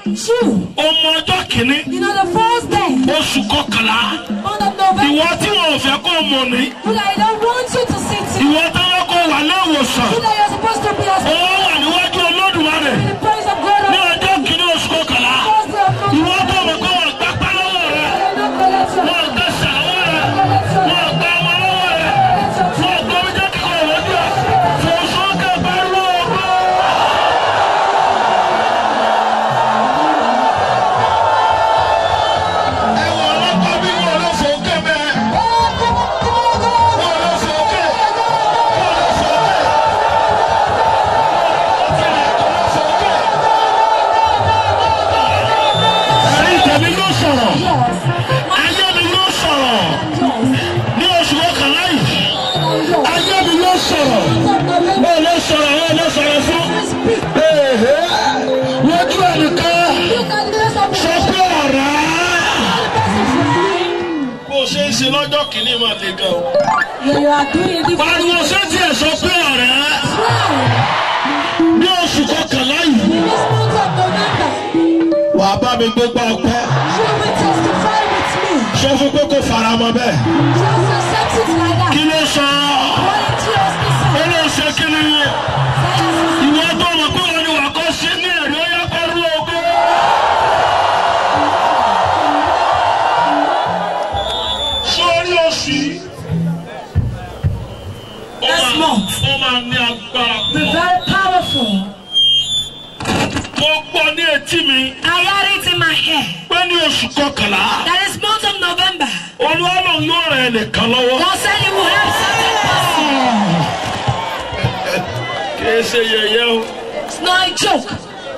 June. ọmọ ọjọ́ kìíní You know the first day oṣù kọkànlá month of November. ìwọ tí wọn ò fẹ́ kó mọ̀ ní You that I don't want you to sit here. ìwọ táwọn kó wà léwòsàn You that you're supposed to be ó asleep wà níwájú olódùmarè in the presence of God ní on ọjọ́ kìíní oṣù kọkànlá the first day of ìwọ November. tó mọ̀ pé wọ́n gbá pá lọ́wọ́ rẹ I don't collect your wọ́n gbé sàlọ́wọ́ rẹ collect your wọ́n gbá ọmọ lọ́wọ́ rẹ wọ́n gbé omi jẹ́ kíkọ́ ìwọ́jú ẹ̀ fòsókè bá lóòrùn. ẹ wọ ọlọ́pàá bí wọ́n lọ sókè mẹ́ẹ̀. wọ́n lọ sókè wọ́n lọ sókè. ẹ̀yin tẹ̀mí ló sọ̀rọ̀ ayé mi ló sọ̀rọ̀ ní oṣù kọkànlá yìí ayé mi ló sọ̀rọ̀ wọ́n ló sọ̀rọ̀ wọ́n ló sọ̀rọ̀ fún ehe lójú ẹnìkan sọ pé ọ̀rá. bó o ṣe ń ṣe lọ́jọ́ kìíní máa le gan o. You are doing it pariwo ṣé tiẹ̀ sọ pé ọ̀rá ní oṣù kọkànlá yìí In this month of November, wàá bá mi gbégbá ọpẹ́ you will testify with me. sọ fún pé kò fara mọ́ bẹ́ẹ̀. Just accept it like that. kí ló sọ What it just ó decide. ló ṣe kí ni ìwọ tó mọ̀ pé wọn ni wà kọ́ sí ní ẹ̀rí ó yẹ kó rú ogún. sórí oṣù yìí ó Next máa- month. ó máa ní agbára Be pọ̀. very powerful. mo gbọ́ ní etí mi I heard it in my head. pé ní oṣù kọkànlá That is month of November. olúwalò yóò ràn ẹnìkan lọ́wọ́. God said He will help certain person. kì í ṣe yẹ̀yẹ́ o It's not a joke.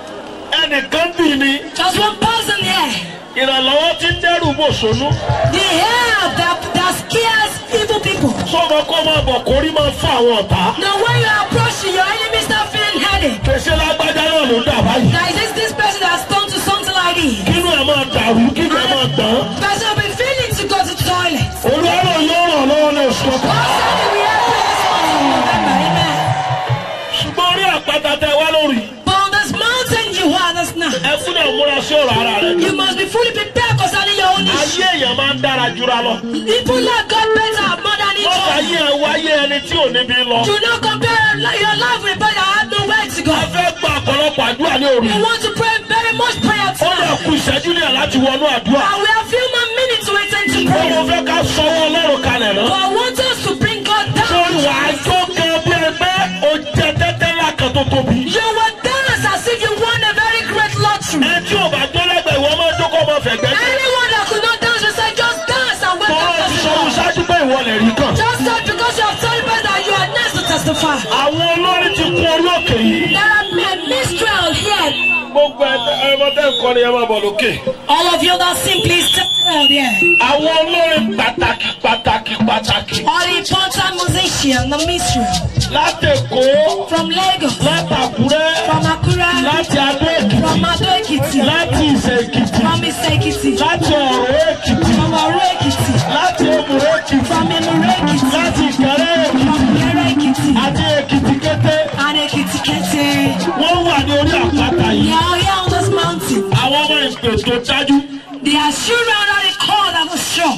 ẹnìkan bì ní Just one person here. ìrànlọ́wọ́ tí ń dẹ́rù bòṣónú. The help that, that scares evil people. sọ́mọ kọ́ máa bọ̀ kórí máa fún àwọn ọ̀tá. Now when you are approaching your enemy start feeling headache. Pèsè lágbájá náà ló dà báyìí. That is this, this person that's turned to something like this. Kínú ẹ̀ máa dàrú, kínú ẹ̀ máa gbọ́n. Person will be feeling to go to the toilet. Olúwarò yóò ràn lọ́wọ́ ní oṣù God kọkàn. said He will help you this month of November. Amen. Ṣùgbọ́n orí àpáta tẹ wá lórí. But on this mountain you are this now. Ẹ fún náà múra sí ọ̀rọ̀ ara rẹ̀. You must be fully prepared concerning your own issue. Ayé èèyàn máa ń dára jura lọ. People like God better more than each Wọ́n fà other. yí ẹ wáyé ẹni tí ò níbi lọ. Do not compare your life with better. I have nowhere to go. A fẹ́ gba ọ̀pọ̀lọpọ̀ àdúrà ní òru. You want to pray very much prayer Ó lè tonight. kú ìṣẹ́jú ní ẹ̀ láti wọnú àdúrà. And we have few more minutes to attend to Ó mo prayer. fẹ́ ká sọwọ́ Ọlọ́run kalẹ̀ But náà. I want us to bring God Sọ́ni down. wàá jó gan bí ẹgbẹ́ o jẹ tẹ́tẹ́ ńlá kan tó tóbi. You will dance as if you won a very great lottery. Ẹ tí ò bá jó lẹ́gbẹ̀ẹ́ ìwọ máa jókòó ọmọ fẹ̀gbẹ́ jẹ́. Anyone that could not dance will say, just dance and wake Tọ́lá up ti to sọ fún God. ṣáájú pé ìwọ lè rí kàn. Just not because you have told me that you are next to testify. Àwọn olórin ti kún orí òkè yìí. There are a minstrel here. Gbogbo ẹmọ tẹ́ ń kọrin ẹ máa bọ̀ lókè. All of you that simply step out here. Àwọn olórin pàtàkì pàtàkì pàtàkì. All the important musicians, the minstrel. Láti Èkó, From Lagos, láti Àkúrẹ́, from Akura, láti Adó Èkìtì, from Ado Ekiti, láti Ìsẹ̀ Èkìtì, from Ise Ekiti, láti Ọ̀rọ̀ Èkìtì, from Oro Ekiti, láti Òmùrè Èkìtì, from Emure Ekiti, láti Ìkẹrẹ́ Èkìtì from Kere Ekiti, àti Èkìtì kété. and Ekiti Kete. Wọ́n wà ní orí àpáta They yìí. are here on this mountain. Àwọn ọmọ ìpè tó dájú. They are children that they call that was sure.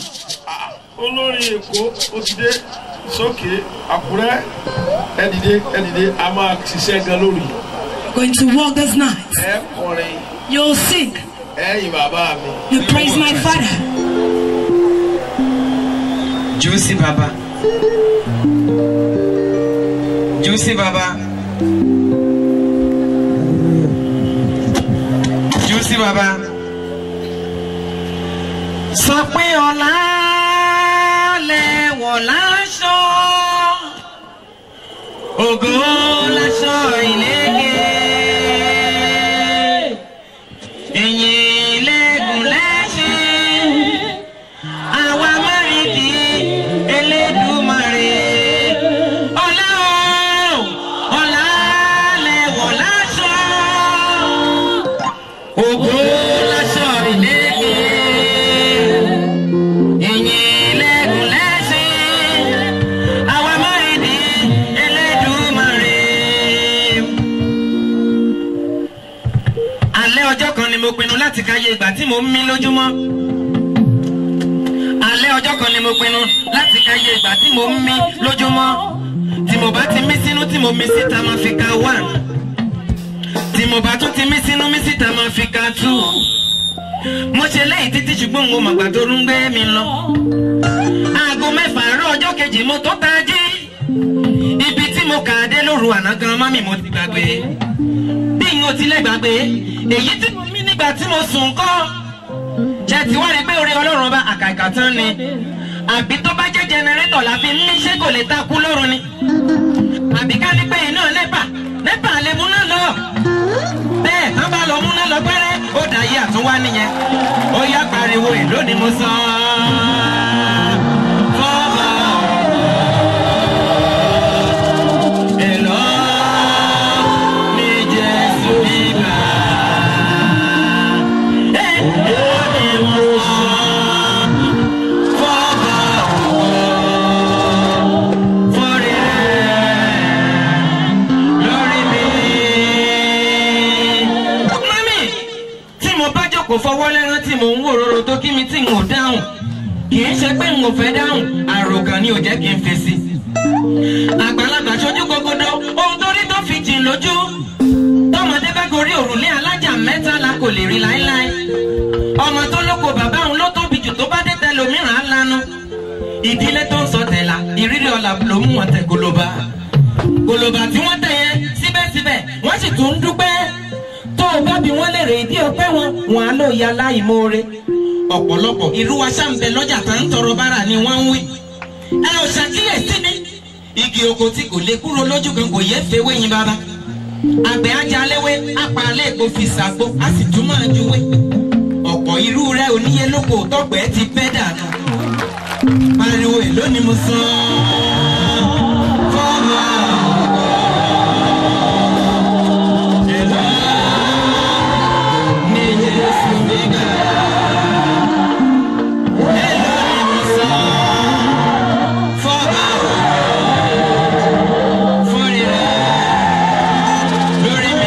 olórin èkó ó ti dé sókè àkúrẹ́ ẹdìdé ẹdìdé a máa ṣiṣẹ́ gan lórí Going to walk this night. ẹ kọrin You'll sing. ẹ̀yin bàbá mi. You praise my father. Juicy Baba. Juicy Baba. Juicy Baba. Sọ pé ọ̀la lẹ̀wọ̀ láṣọ. Ògo láṣọ ìlẹ́gẹ̀. Ìyìn lẹ́gùn lẹ́ṣin àwa márìndì elédùmarè ọlá o ọlá lẹwọ láṣọ ògo láṣọ ìlékè ìyìn lẹgùn lẹsìn àwa márìndì elédùmarè alẹ́ alẹ́ ọjọ́ kan ni mo pinnu láti káyé ìgbà tí mo ń mí lójúmọ́ alẹ́ ọjọ́ kan ni mo pinnu láti káyé ìgbà tí mo ń mí lójúmọ́ tí mo bá ti mí sínú tí mo mí síta máa fi ka one tí mo bá tún ti mí sínú mí síta máa fi ka two mo ṣe lẹ́yìn títí ṣùgbọ́n mo màgbà tó ń gbé mi lọ aago mẹ́fà àárọ̀ ọjọ́ kejì mo tó tají ibi tí mo kà á dé lóru àná gan mọ́mì mo ti gbàgbé bí n ò tilẹ̀ gbàgbé èyí tí mo mí nígbà tí mo sùn kọ́ ṣe ti wá rí pé orí ọlọ́run ọba àkàkà tán ni àbí tó bá jẹ́ jẹnẹrétọ̀ la fi ń mí ṣé kò lè takú lóru ni àbí ká ní pé iná nẹ́pà nẹ́pà lè múná lọ bẹ́ẹ̀ tán bá lọ múná lọ pẹ́rẹ́ ó dà yí àtúnwá nìyẹn ó yá pariwo èló ni mo sọ fọ́ọ̀mù èló ni Jésù bíbá èló ni mo sọ fọ́ọ̀mù fọ́rí rẹ̀ lórí mi. Mami, tí mo bá jókòó fọwọ́ lẹ́rán tí mò ń wò rorò tó kí mi tí n ò dáhùn. Kì í ṣe pé n ò fẹ́ dáhùn, àròkàn ni ò jẹ́ kí n fèsì. Àgbàlagbà ṣojú gogodo, ohun tó rí tó fi jìn lójú. Tọ́mọdé bá gorí òrùlé alájà mẹ́ta la kò lè rí láéláé. Ọmọ tó lóko bàbá òun ló tóbi jù tó bá dé tẹlòmíràn á lanu. Ìdílé tó ń sọ tẹ̀lá, ìrírí ọ̀la ló mú wọn tẹ goloba gòlòbà tí wọ́n tẹ̀ yẹn síbẹ̀síbẹ̀ wọ́n sì tún ń dúpẹ́ tó o bá bí wọ́n lè rè ìdí ọpẹ́ wọn wọn á lò ya láìmoore ọ̀pọ̀lọpọ̀ irú wa ṣàǹbẹ̀ lọ́jà tá ń tọrọ bára ni wọ́n ń wí. ẹ ò ṣàkíyèsí ni igi oko tí kò lè kúrò lójú kan kò yẹ fewé yín bàbá àgbẹ̀ ajaléwé apalẹ̀ èkó fi ṣàgbo a sì tún máa juwé ọ̀pọ̀ irú rẹ̀ oníyé lóko tọ́gbẹ́ ti pẹ́ dànù pariwo èló ni mo san fọ́ọ̀mù èló ni Jésù mi gbà èló ni mo san fọ́ọ̀mù fúnri rẹ̀ lórí mi.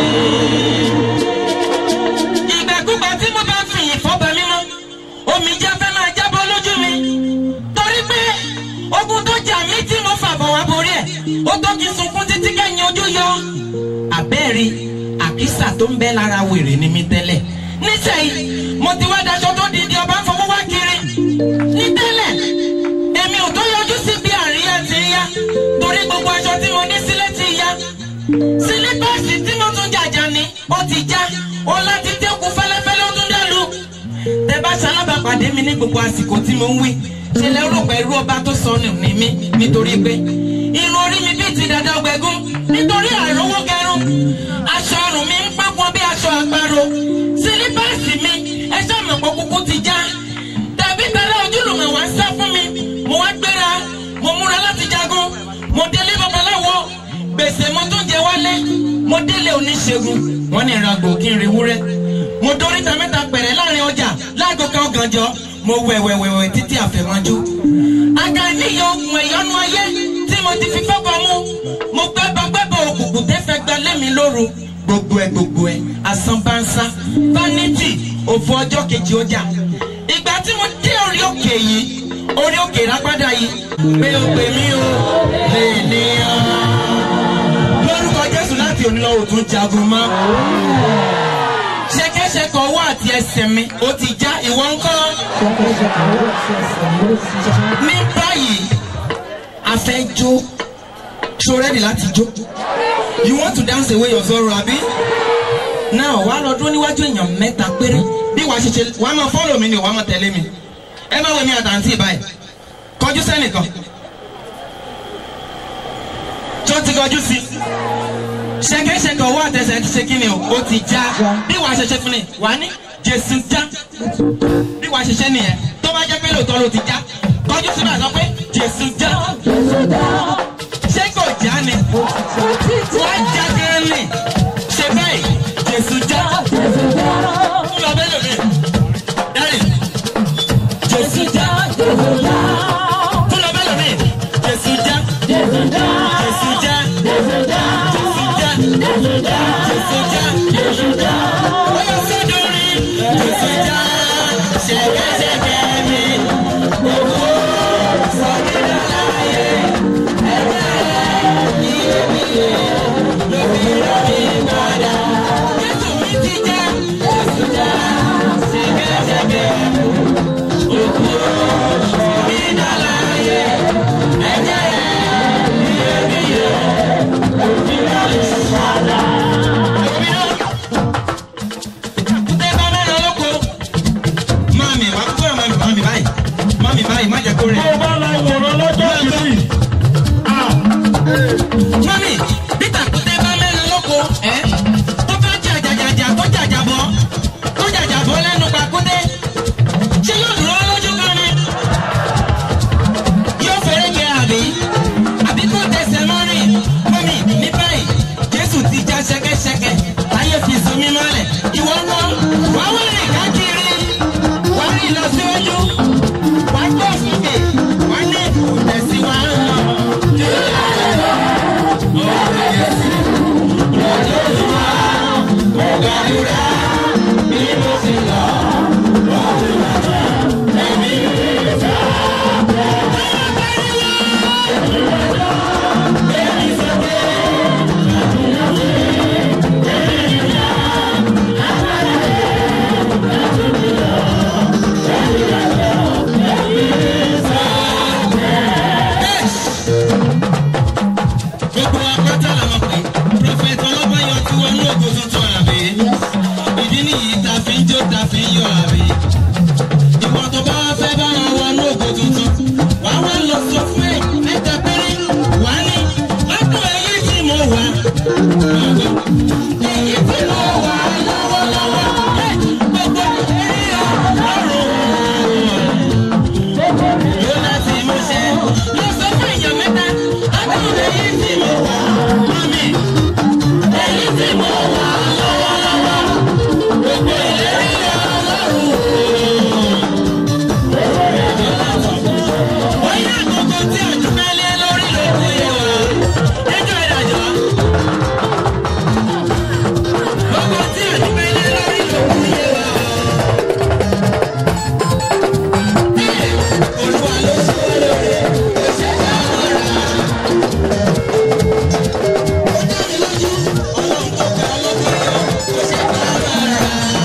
ìgbàkúgbà tí mo bá fi ìfọ́bà mímọ́ omi jẹ́ fẹ́ máa jábọ́ lójú mi torí pé ogun tó jà mí tí mo fà bọ̀ wá borí ẹ̀ ó tó kí n sunkún títí kẹ́yìn ojú yọ. àbẹ́ẹ̀rí àkísà tó ń bẹ lára wèrè ni mi tẹ́lẹ̀ nísẹ̀yìn mo ti wá daṣọ tó di di ọba ń fọwọ́ wá kiri ní tẹ́lẹ̀ èmi ò tó yọjú sí bí àríyá ti ń yá torí gbogbo aṣọ tí mo ní sílẹ̀ ti yá sílípàsì tí mo tún jàjà ni ó ti já ó láti dẹ́kun fẹ́lẹ́fẹ́lẹ́ ó tún dẹ́lu tẹ bá ṣalábàpàdé mi ní gbogbo àsìkò tí mo ń wí ṣe lẹ rò pé irú ọba tó sọnù ní mí nítorí pé irun orí mi bíi ti dada ọgbẹgún nítorí àìrówó gẹrun aṣọ ọrùn mi ń pápọn bí aṣọ àparò sílípàsì mi ẹṣọ àmọ̀pọ̀ kúkú ti já tàbí tẹ́lẹ̀ ojúlùmọ̀ wá ń sá fún mi mo wá gbéra mo múra láti jagun mo délé babaláwo gbèsè mo tún jẹ wálé mo délé oníṣègùn wọn ní ìràgbò kí n rí wúrẹ́ mo dóríta mẹ́ta pẹ̀rẹ̀ láàrin ọjà láago kan ọ̀gànjọ́ mo wẹ̀wẹ̀wẹ̀wẹ̀ títí àfẹ̀mọ́jú. aga níyọ oògùn ẹ̀yọ́nú ayé tí mo ti fi fọ́bọ̀ mú mo gbẹ́bọ̀ gbẹ́bọ̀ òkùnkùn tẹ́fẹ́ gba lẹ́mi lóru gbogbo ẹ̀ gbogbo ẹ̀ asán bá ń sá vanity òfò ọjọ́ kejì ọjà ìgbà tí mo dé orí òkè yìí orí òkè ìrápádà yìí pé o pè mí o lè ní ọ lórúkọ Jésù láti òní lọ òtún jagun mọ́ ṣẹkẹṣẹkọ ọwọ́ àti ẹsẹ̀ mi ó ti já ìwọ ńkọ́. ní báyìí a fẹ́ jó ṣo ready láti jó you want to dance away your sorrow àbí. now wàá lọ dúró níwájú èèyàn mẹ́ta péré bí wàá ṣe ṣe wàá máa follow mi ni wàá máa tẹ̀lé mi ẹ má wẹ̀ mí àtàntì báyìí kọjú sẹ́nìkan tó ti kọjú sí ṣẹkẹṣẹkẹ ọwọ́ àtẹsẹ̀ ti ṣe kíni o ó ti já bí wàá ṣe ṣe fún ni wàá ní jésù já bí wàá ṣe ṣe nìyẹn tó bá jẹ́ pé lóòótọ́ ló ti já kọjú sí náà sọ pé jésù já ṣé kò já ni wàá já gan ni ṣe báyìí jésù já ń lọ bẹ́ẹ̀ lómi dárí jésù já ń lọ bẹ́ẹ̀ lómi jésù já jésù já jésù já jésù já jésù já. Oya gbàdúrà bí mo ti lọ. gbogbo akọ́tà làwọn pè prọfẹ̀tì ọlọ́pàá tí wọ́n ní ògo tuntun àbí. ìdí nìyí ta fi ń jó ta fi ń yọ àbí. ìwọ tó bá fẹ́ bá wọn wọnú ògo tuntun wàá wá lọ sọ fún ẹ mẹ́ta péré wàá ní lọ́dún èyí tí mo wà. èyí tí mo wà lọ́wọ́lọ́wọ́ ẹ gbogbo èyí ọ̀rọ̀ ló láti mú ṣe. lọ sọ fún èèyàn mẹ́ta lọ́dún èyí tí mo wà. mọ́mí èyí tí mo wà lọ́wọ́lọ́wọ́ gbogbo ìlérí ọlọ́run. Bóyá àkókò tí àdúgbò lé lórí ló kú yé wa. Ẹjọ́ ìdájọ́. Gbogbo tí àdúgbò lé lórí ló kú yé wa. Olúwa ló ṣe wá lóore, kò ṣe dá mọ́ra. Ó dá mi lójú, ọlọ́run tó ga ọlọ́gbọ́n yọ, kò ṣe dá mọ́ra.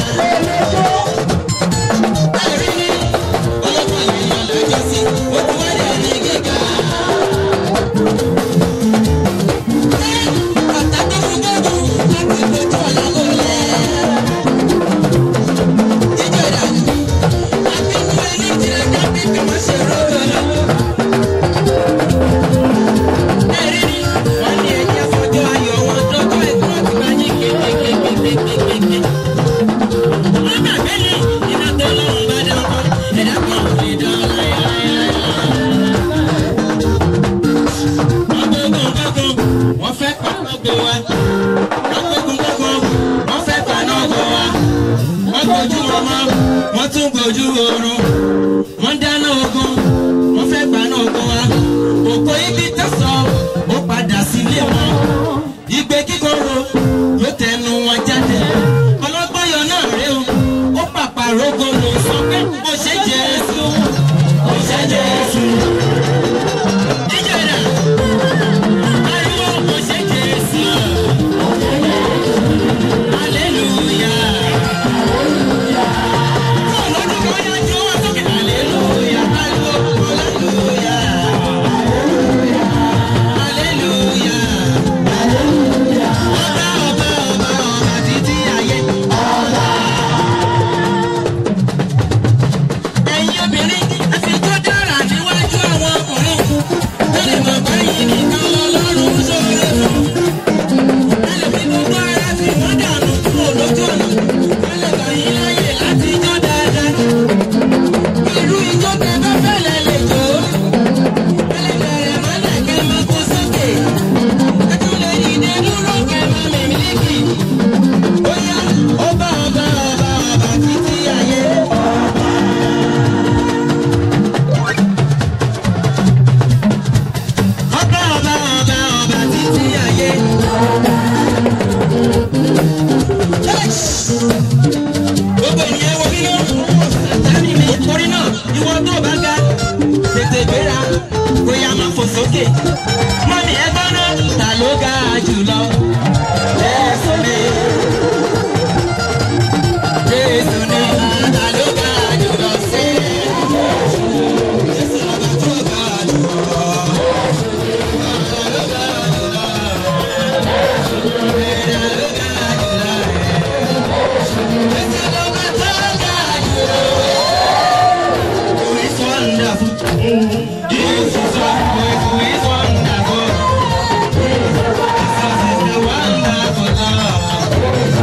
Ẹ̀rí ni ọlọ́pàá yìí yàn lọ́jọ́ sí, ó ti wá dé ní gíga. Ọ̀tá tó fún gbọ́dọ̀ láti gbójú ọ̀la ló lẹ̀. Jíjọ ìdájọ́, àbínú ẹni jìnnà dábì kí wọ́n ṣe rọ́ọ̀rọ̀ lọ. Ẹ̀rí ni wọ́n ní ẹ̀jẹ̀ fọjọ́ ayọ̀ wọn dọ́jọ́ ẹ̀kọ́ àti bá yín kékékékékékéké. Wọ́n gbàgbé ní iná tó lọ́rùn bá dá ọkọ, ẹ̀dá kan ò lè dán láyáláyá. Wọ́n fẹ́ pa lọ́gbọ̀ wa. Wọ́n gbógun gbógun, wọ́n fẹ́ pa lọ́gbọ̀ wa. Wọ́n gbójú ọmọ, wọ́n tún gbójú oorun. Wọ́n dáná ogun, wọ́n fẹ́ pa lọ́gbọ̀ wa. Òkò ibi tẹ̀sán, ó padà sílé wọn. Ìgbé kíkorò yóò tẹnu wọn jáde. Ọlọ́gbọ́n yọ náà rèé o, ó pàpà rógo lò sọ pé kò ṣe Jésù. Kò ṣe Jésù. Ìjọba ariwo kò ṣe Jésù. Hallelujah. Fún ọlọ́dún kan yá jó wá sókè. Hallelujah. Ariwo hallelujah. Hallelujah. Ọba ọba ọba ọba títí ayé. Ẹ̀yin obìnrin ẹ fi tó dára níwájú àwọn ọkùnrin. Ó lè mọ̀ báyìí nìkan lọ́lọ́run sóore fún. Ẹ lè fi gbogbo ara fi wọ́n dànù kúrò lójú ọ̀nà. Ẹ lè gbà yín láyè láti jó dáadáa. Irú ijó tẹ bá fẹ́lẹ̀ lè jó. Ẹ lè bẹ̀rẹ̀ mọ́lẹ̀ kẹ́ máa kó sókè. Ẹ tún lè dìde dúró kẹ́ máa mìmílíkì. Bóyá ó bá ọba ọba ọba títí ayé. Ọba ọba ọba ọba títí ayé. Gbogbo ènìyàn wo bí náà? Sátánì mi. Torí náà, ìwọ tó bá ga, tètè gbéra, bóyá máa fò sókè. Mọ́mí ẹ gbọ́ná, ta ló ga jùlọ? Jésù ni. Jésù ni. Ta ló ga jùlọ sí? Jésù lọ́ba tó ga jùlọ. Wonderful.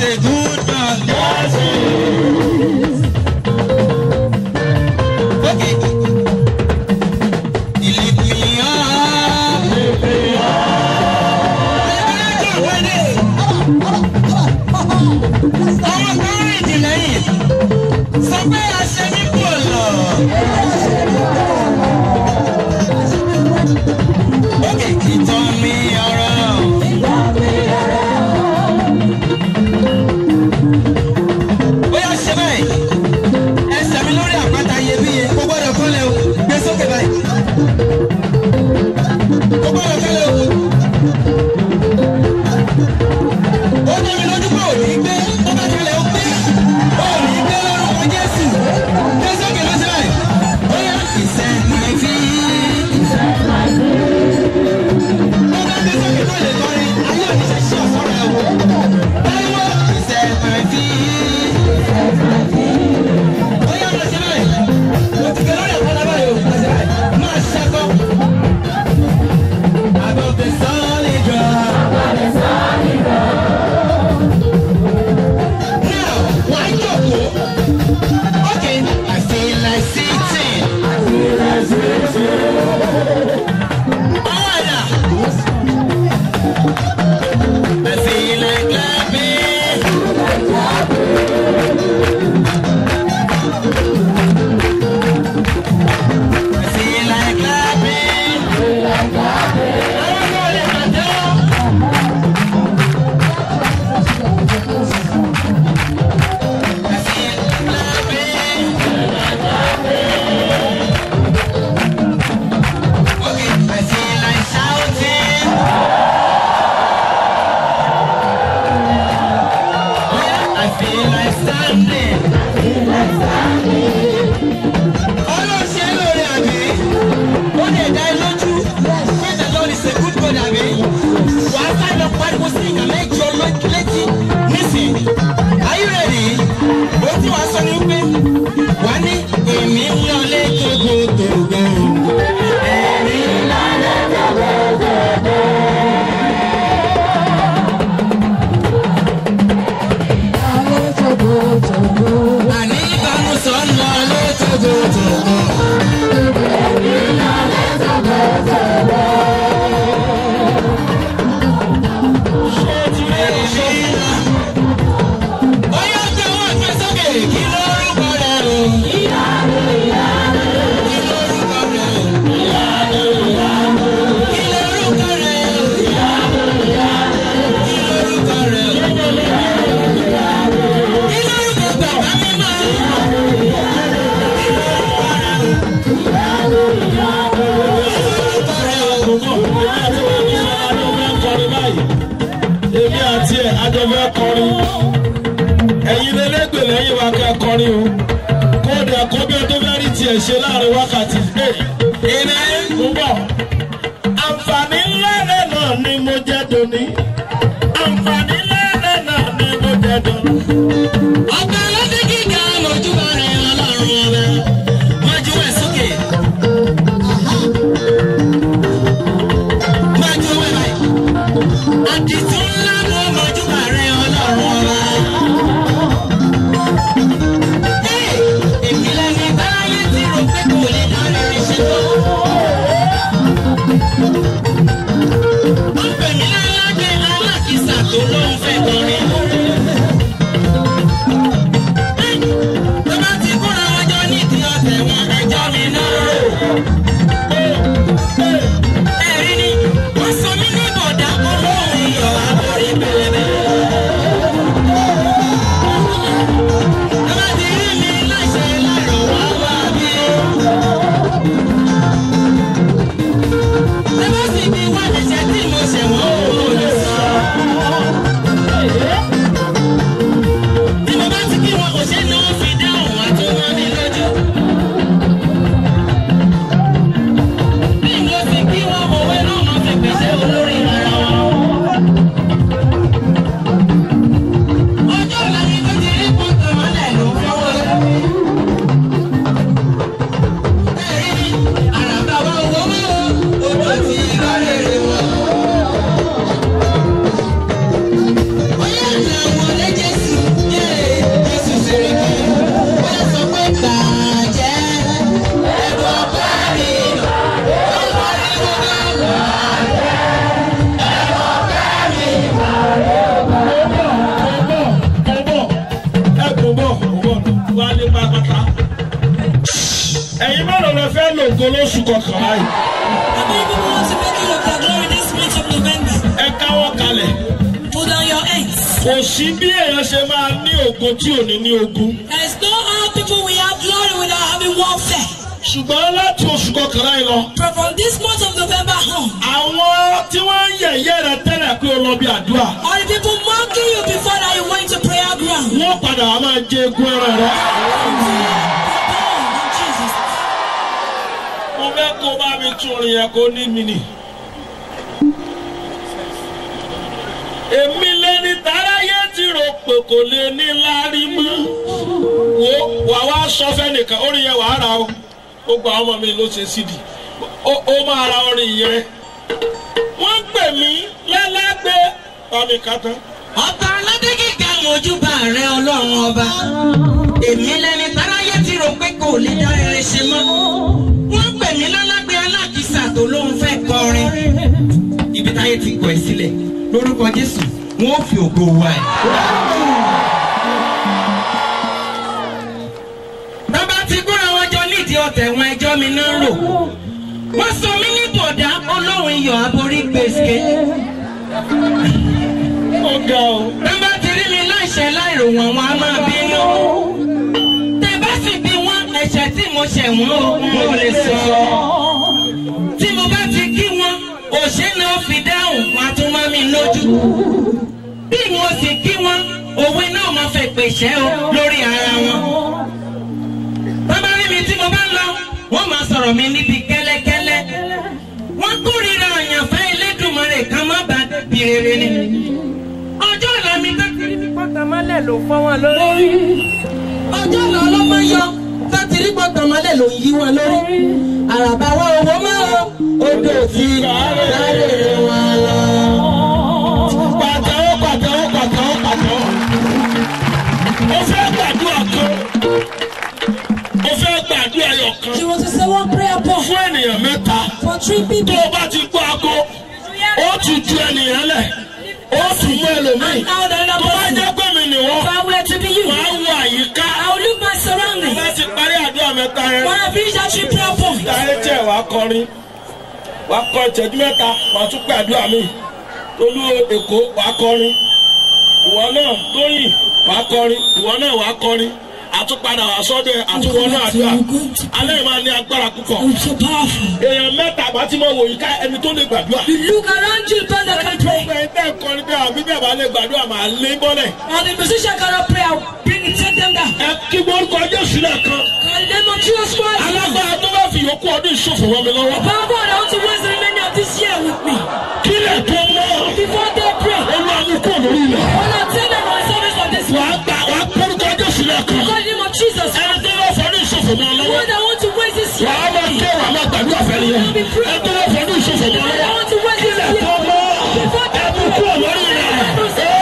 a good God. Okay. He lift me up. Ẹgbẹ́ wẹ́dẹ̀. Àwọn kan rìn jì lẹ́yìn. Sọ pé àṣẹ mi kò lọ. Okay. Ìtàn mi ọ̀rọ̀. Ó yá ṣe báyìí. Ẹsẹ̀ mi lórí àpáta iyebíye. Kò gbọ́dọ̀ kọ́lẹ̀ o. Gbé sókè báyìí. Kò gbọ́dọ̀ kọ́lẹ̀ o. Ó dá mi lójú pé ò ní gbé. Tó bá kọ́lẹ̀ ó gbé. Ó ní gbé lórúkọ Jésù. Gbé sókè lọ sí báyìí. Ó yá ìṣẹ́ máa fi. Tó bá gbé sókè tó lè kọrin, ayé ò ní ṣe ṣí ọ̀fọ́ rẹ̀ o. Báyọ̀ ìṣẹ́ máa fi. Ó yá lọ sí báyìí. Mo ti kẹ́ lórí àpáta báyìí o. Lọ sí báyìí. Máa ṣẹ́kọ̀. Above the solid ground. Now, why jókòó? Okay, I feel like sitting. Ọwọ́ ẹ̀dá. I feel like clapping. I feel like clapping. Àwọn ọmọ rẹ̀ máa tẹ́wọ́. I feel like clapping. Okay, I feel like shouting. I feel like standing. Ọlọ́run ṣe é lóore àbí? Ó lè dá ẹ lójú. Pé the Lord is a good God àbí? Wàá sáré lọ pariwo sí ìgbà mẹ́jọ ló- létí nísìnyí. Are you ready? Ó tí wàá sọ ní pé wàá ní èmi ń lọlé tógótógó. Èmi ń lọlé tógótógó. Àní ìbámu sọ ń lọlé tógótógó. Bóyá tí owó ẹgbẹ́ sókè kí lórúkọ rẹ̀ o. Kí lórúkọ rẹ̀ o. Kí lórúkọ rẹ̀ o. Kí lórúkọ rẹ̀ o. Kí lórúkọ bàbá mímọ́. èmi àti ẹ̀ adọ́fẹ́ kọrin ẹ̀yin lẹ́lẹ́gbẹ̀ lẹ́yìn wa kẹ́ kọrin o kóòdù ẹ̀kọ́ bí ọdún fẹ́ rí tiẹ̀ ṣe láàrin wákàtí amen ń bọ̀ àǹfààní ńlá rẹ̀ náà ni mo jẹ́ doni àǹfààní ńlá rẹ̀ náà ni mo jẹ́ doni. Ọba aládé gíga mọ̀júbà rẹ̀ ọlọ́run ọba. Májú ẹ̀ sókè. Májú ẹ̀ báyìí. Àdìtú ńlá mọ̀ mọ̀júbà rẹ̀ ọlọ́run ọba. Ẹ́, èmi lẹni báyé tí rò pé kò lè dá rere ṣe tó. Ó pè mí láládé alákìsà tó ló ń fẹ́ kọrin. ògo lóṣù kọkànlá yìí. How many people want to make you of their glory this month of November? ẹ káwọ́ kalẹ̀. Put down your hands. kò sí bí èèyàn ṣe máa ní ògo tí ò ní ní ogun. There is no how people will have glory without having warfare. ṣùgbọ́n láti oṣù kọkànlá yìí lọ. But from this month of November on, àwọn tí wọ́n ń yẹ̀yẹ́ rẹ tẹ́lẹ̀ pé o lọ bí àdúrà. all the people mocking you before that you went to prayer ground. wọ́n padà wá máa jẹ egun ẹran rẹ. In Jesus. mo fẹ́ kó bá mi tún orin yẹn kó ní mi nì. èmi lẹni táráyé ti rò pé kò lè ní lárí mọ́. wo wà wá sọ fẹ́nìkan orin yẹn wàá ra o ó gba ọmọ mi ló ṣe sídìí ó ó máa ra orin yẹn. wọ́n pè mí lẹ́lẹ́gbẹ́ bámi ká tán. ọba aládé gíga mojúbà rẹ ọlọ́run ọba èmi lẹni táráyé ti rò pé kò lè dá rere ṣe mọ́ wọ́n pè mí lálágbé alákìsà tó lóun fẹ́ kọrin ibi táyé ti kọ̀ ẹ́ sílẹ̀ lórúkọ jésù wọn ò fi ògo wa ẹ̀. bàbá ti kúra wọn jọ nídìí ọ̀tẹ̀ wọn ẹjọ́ mi náà rò wọ́n sọ mí ní bọ̀dá olóhùn iyọ̀ aborí gbèsè ó ga o. tẹ́ bá ti rí mi láìṣẹ̀ láìrò wọ́n wọn á máa bínú. tẹ́ bá sì bí wọ́n ẹ̀ṣẹ̀ tí mo ṣẹ̀ wọ́n o mo lè sọ. tí mo bá ti kí wọn òṣè náà fi dáhùn wọn á tún mọ́ mi lójú. bí mo sì kí wọn òwe náà máa fẹ́ pèsè o lórí ara wọn. tọ́ bá rí mi tí mo bá ń lọ wọ́n máa sọ̀rọ̀ mi níbi kẹ́lẹ́kẹ́lẹ́. wọ́n kórìíra àyànfẹ́ Elédùmarè kan má bàa bí rere ni ọjọ́ ọ̀la mi tó ti rí mi pọ́tà mọ́lẹ̀ ló fọ́ wọn lórí. ọjọ́ ọ̀la ọlọ́mọ yọ tó ti rí pọ́tà mọ́lẹ̀ ló yí wọn lórí. àràbà wa owó máa ń odò tí sáré wọn lọ. pàtẹ́wọ́ pàtẹ́wọ́ pàtẹ́wọ́ pàtẹ́wọ́. mo fẹ́ gbàdúrà kan. mo fẹ́ gbàdúrà yọ kan. You want to say one prayer point fún ènìyàn mẹ́ta. for three tó people. o bá ti gbọ́ aago ó ti ju ènìyàn lẹ̀ ó tún mú ẹlòmíì. Now the tó other bá person. jẹ́ pé mi nìwọ́ If I were to be you, wàá wọ àyíká. I will look my tó surroundings. bá ti parí àdúrà mẹ́ta yẹn. When I finish that three prayer point, Dáre jẹ́ wàá kọrin. Wàá kọ ìtẹ́jú mẹ́ta, wàá tún pé àdúrà mi. Tolú Èkó wàá kọrin. Ìwọ náà Tóyìn wàá kọrin. Ìwọ náà wàá kọrin. Àtúpadà wàá sọ́dọ̀ ẹ̀ àtúwọ́ náà àdúrà. Alẹ́ yìí máa ní agbára púpọ̀. I'm so powerful. Èèyàn mẹ́ta àbá tí mo wò yí ká ẹni tó lè gbàdúrà. You look around you, those that can pray. Gbogbo ẹni tẹ́ ń kọrin bí àbí bẹ́ẹ̀ bá lè gbàdúrà máa lé bọ́lẹ̀. And the musician cannot pray, I'll bring it, take them down. Ẹ kí gbórúkọ Jésù náà kan. In the name of Jesus Christ. Alágbára tó bá fi yòókù ọdún ìṣòfò wọn mi lọ́wọ́. Power God, I want to waste the remainder of this year with me. Kílẹ̀ tó mọ́. Before they pray, Olú àmúkò lórí ilẹ̀. when I tell them my service for this wàá month, gbà wàá kórúkọ jésù lẹ́ẹ̀kan. God, in the name of Jesus, ẹni tó lọ fọdún ìṣòfò mọ́ ọ lọ́wọ́. Lord, I want to waste this year. wàá máa ké wàá máa gbàdúrà fẹ́ni yẹn. ẹni tó lọ fọdún ìṣòfò mọ́ ọ I lọ́wọ́. want to waste this ilẹ̀ year. tó mọ́ Before they ẹni kú lórí rẹ̀. pray.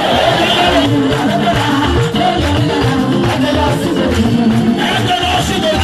ẹgbẹ́ lọ sí gbogbo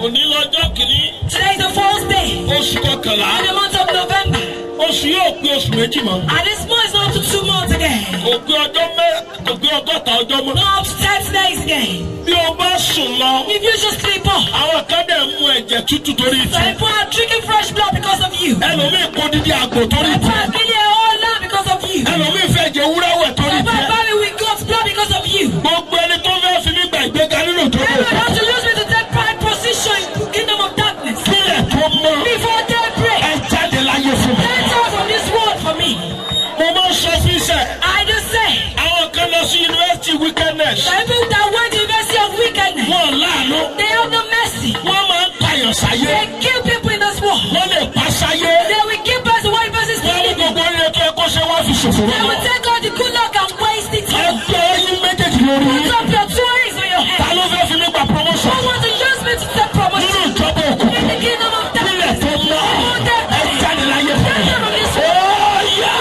òní lọ́jọ́ kìíní Today is the fourth day oṣù kọkànlá in the month of November. oṣù yóò pé oṣù méjì mọ́ And this month is not up to two months again. kò pé ọjọ́ mẹ́ kò pé ọgọ́ta ọjọ́ mọ́. Not up to 30 days again. bí o bá sùn lọ If you just sleep off, àwọn kan dẹ̀ mú ẹ̀jẹ̀ tútù torí some ti people are drinking fresh blood because of you. Some ẹlòmíì kó dídí àgbò torí people ti are bleeding a whole lot because of you. Some ẹlòmíì fẹ́ jẹ wúrẹ́ wẹ̀ torí people ti are buried with God's blood because of you. gbogbo ẹni tó fẹ́ fi mí gba ìgbéga nínú ìdókòwò Everyone wants to use me to take pride position in the kingdom of darkness. kílẹ̀ tó mọ́ Before daybreak, ẹ jáde láyé fún mi. get out from this world for me. mo máa ń sọ fún iṣẹ́ I just say, àwọn kan lọ sí yunifásitì wickedness the people that went to the University of Wickedness, wọn láàánú they have no mercy. wọn máa ń pààyàn sáyé They kill people in this world. wọn lè pa sáyé They will kill person while the person is wọn ní living. gbogbo oríire tó yẹ kó ṣe wá fi ṣòfò They wọn. will take all the good luck and waste it. ẹgbẹ́ ẹyin méjèèjì lórí Put up your toys on your ta head. ló fẹ́ fi mí gba Who promotion want to use me to take nínú promotion ìjọba in òkùnkùn the kingdom of kílẹ̀ darkness? tó mọ́ ẹ jáde láyé fún mi. Get out of this world. Ó yá!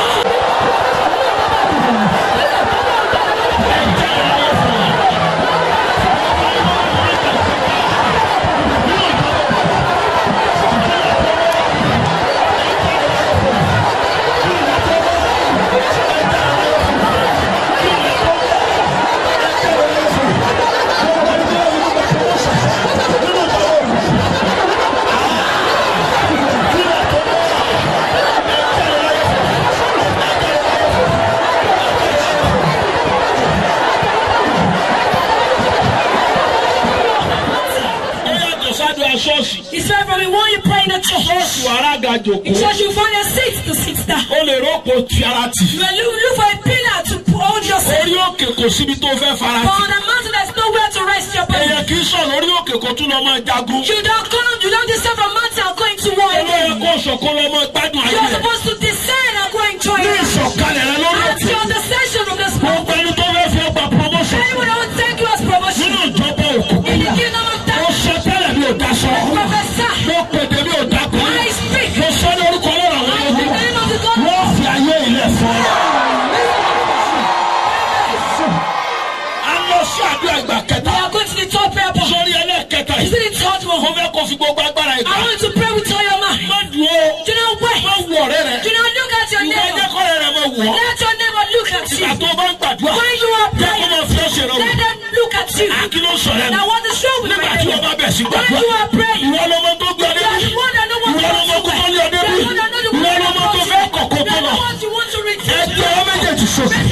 ó yàtọ̀ sádùn aṣọ́ọ̀ṣì It's right from the one you pray in the church. ṣọ́ọ̀ṣì wàràgà In jòkó church, you find a seat to sit down. ó lè rọ́pò ti ara tì You will look, look for a pillar to hold yourself. orí òkè kò síbi tó fẹ́ fara But tì on the mountain, there's nowhere to rest your body. èèyàn kì í sọ lórí òkè kó tún lọ máa jagun You don't come, you don't descend from mountain and go into war olóyè again. kó sọ̀kọ́ lọ máa gbádùn ayé You're rẹ̀ supposed to descend and go enjoy ní it. ìsọ̀kalẹ̀ rẹ lórí At òkè your descension from this mountain. gbogbo ẹni tó fẹ́ fi ọgbà promotion Anyone that will take you as promotion nínú ìjọba in òkùnkùn the kingdom of ó darkness. sọ tẹ́lẹ̀ mi ò daṣọ Professor, mo pèdè mi ò dákun I speak. mo sọ ní orúkọ ọlọ́run àwọn In the ọmọ name of the God. wọ́n fi ayé ilẹ̀ fún ọ. a lọ sí àdúrà ìgbà We kẹta are going to the third prayer point. sórí ẹlẹ́ẹ̀kẹta Is yìí it the third mo one? fẹ́ kó fi gbogbo agbára ìgbà I want you to pray with all your mind. má dùn ó Do not wait. má wù ọ̀rẹ́ rẹ Do not look at your ìwọ ẹjẹ́ neighbor. kọ́rẹ́ rẹ má wù ọ́ Let your neighbor look at you. ìgbà tó o bá ń gbàdúrà When you are jẹ́ kó praying, máa fi ọ́ ṣe ìrọ̀rùn let them look at you. kí ló ń sọ lẹ́nu Now what is wrong with nígbà my tí o neighbor? bá bẹ̀ sí When gbàdúrà you are praying, ìwọ lọmọ tó gbé ọ you are débi the one that know what ìwọ you lọmọ want tó to tó do. ní ọ You are débi the one that know the ìwọ one lọmọ tó that fẹ́ you kọ̀kọ́ are tó the lọ ones you want to retain. ẹgbẹ́ ọ méjèèjì sókè